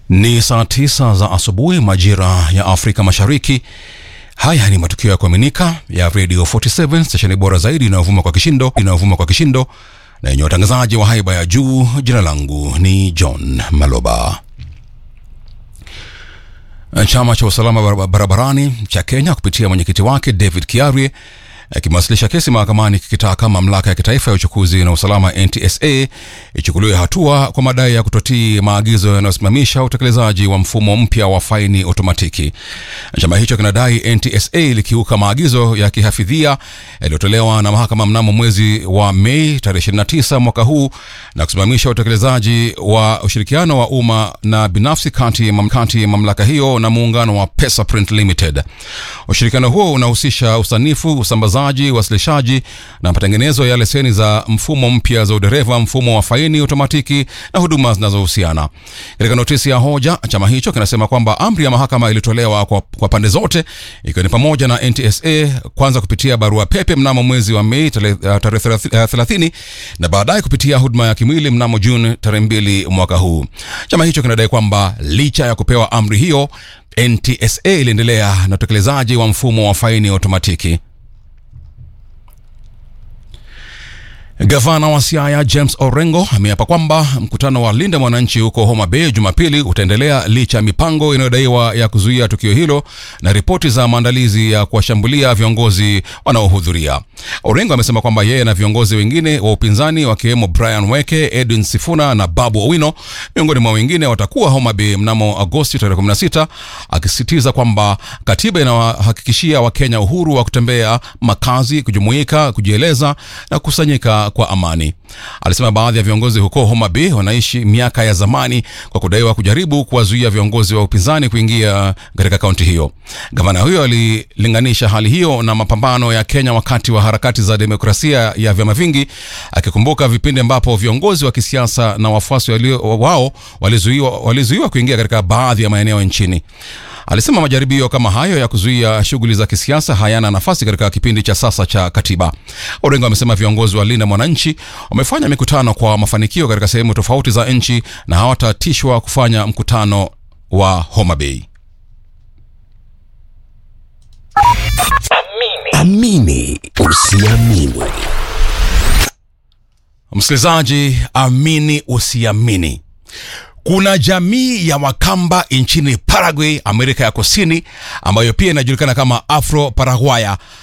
Ni saa tisa za asubuhi majira ya Afrika Mashariki. Haya ni matukio ya kuaminika ya Radio 47 stesheni bora zaidi inayovuma kwa kishindo inayovuma kwa kishindo na yenye watangazaji wa haiba ya juu. Jina langu ni John Maloba. Chama cha usalama barabarani cha Kenya kupitia mwenyekiti wake David Kiarie kimewasilisha kesi mahakamani kikitaka mamlaka ya kitaifa ya uchukuzi na usalama NTSA ichukuliwe hatua kwa madai ya kutotii maagizo yanayosimamisha utekelezaji wa mfumo mpya wa faini otomatiki. Chama hicho kinadai NTSA ilikiuka maagizo ya kihafidhia yaliyotolewa na mahakama mnamo mwezi wa Mei tarehe 29 mwaka huu na kusimamisha utekelezaji wa ushirikiano wa umma na binafsi kati ya mamlaka hiyo na muungano wa Pesaprint Limited. Ushirikiano huo unahusisha usanifu, usambazaji usambazaji, uwasilishaji na matengenezo ya leseni za mfumo mpya za udereva, mfumo wa faini otomatiki na huduma zinazohusiana. Katika notisi ya hoja, chama hicho kinasema kwamba amri ya mahakama ilitolewa kwa, kwa pande zote ikiwa ni pamoja na NTSA kwanza kupitia barua pepe mnamo mwezi wa Mei tarehe 30 na baadaye kupitia huduma ya kimwili mnamo Juni tarehe 2 mwaka huu. Chama hicho kinadai kwamba licha ya kupewa amri hiyo, NTSA iliendelea na utekelezaji wa mfumo wa faini otomatiki. Gavana wa Siaya James Orengo ameapa kwamba mkutano wa Linda Mwananchi huko Homa Bay Jumapili utaendelea licha ya mipango inayodaiwa ya kuzuia tukio hilo na ripoti za maandalizi ya kuwashambulia viongozi wanaohudhuria. Orengo amesema kwamba yeye na viongozi wengine wa upinzani wakiwemo Brian Weke, Edwin Sifuna na Babu Owino miongoni mwa wengine watakuwa Homa Bay mnamo Agosti tarehe 16, akisisitiza kwamba katiba inawahakikishia Wakenya uhuru wa kutembea, makazi, kujumuika, kujieleza na kukusanyika kwa amani. Alisema baadhi ya viongozi huko Homa Bay wanaishi miaka ya zamani kwa kudaiwa kujaribu kuwazuia viongozi wa upinzani kuingia katika kaunti hiyo. Gavana huyo alilinganisha hali hiyo na mapambano ya Kenya wakati wa harakati za demokrasia ya vyama vingi, akikumbuka vipindi ambapo viongozi wa kisiasa na wafuasi wao walizuiwa, walizuiwa kuingia katika baadhi ya maeneo nchini. Alisema majaribio kama hayo ya kuzuia shughuli za kisiasa hayana nafasi katika kipindi cha sasa cha katiba. Orengo amesema viongozi wa Linda Mwananchi wamefanya mikutano kwa mafanikio katika sehemu tofauti za nchi na hawatatishwa kufanya mkutano wa Homa Bay. Amini usiamini. Msikilizaji, amini usiamini. Kuna jamii ya Wakamba nchini Paraguay, Amerika ya Kusini, ambayo pia inajulikana kama Afro Paraguaya